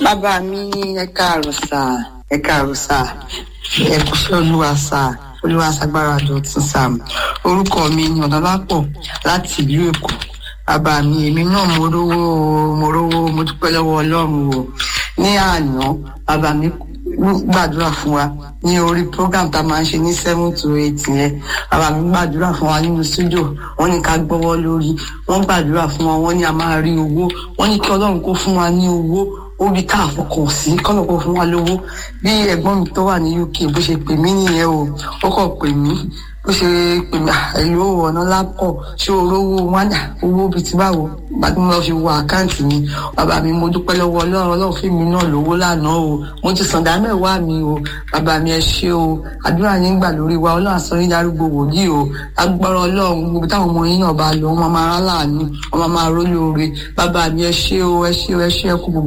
bàbá mi ẹ káàárọ̀ sà ẹ káàárọ̀ sà ẹ kúṣẹ́ olúwa sà olúwa ṣàgbára dọ̀tún sà orúkọ mi ni ọ̀nàlápọ̀ láti ìlú èkó bàbá mi èmi náà mo rówó o, mo rówó mo dúpẹ́ lọ́wọ́ ọlọ́run o ní àná bàbá mi gbàdúrà fún wa ní orí program tá a máa ń ṣe ní seven to eight yẹn bàbá mi gbàdúrà fún wa nínú studio wọ́n ní ká gbọ́wọ́ lórí wọ́n gbàdúrà fún wa wọ́n ní a máa rí owó wọ́n ní kí ọlọ́run kó fún wa ní owó orí tá a fọkàn sí kọ́nà kó fún wa lówó bí ẹ̀gbọ́n mi tó wà ní uk bó ṣe pè mí nìyẹn o ó kàn pè mí bó ṣe pè mí ẹ̀lú ọ̀nà lápọ̀ ṣé o rówó wádà owó bíi ti báwo gbàdúrà mo lọ fi wo àkáǹtì mi bàbá mi mo dúpẹ́ lọ́wọ́ ọlọ́run ọlọ́run fún mi náà lówó lánàá o mo ti sàn dá mẹ́wàá mi o bàbá mi ẹ ṣé o àdúrà yín gbà lórí wa ọlọ́run àsọ yín darúgbó wòlíì o agbára ọlọ́run gbogbo táwọn ọmọ yín náà bá lọ wọn máa rán láàánú wọn máa rólóore bàbá mi ẹ ṣé o ẹ ṣé o ẹ ṣé ẹ kú gbogbo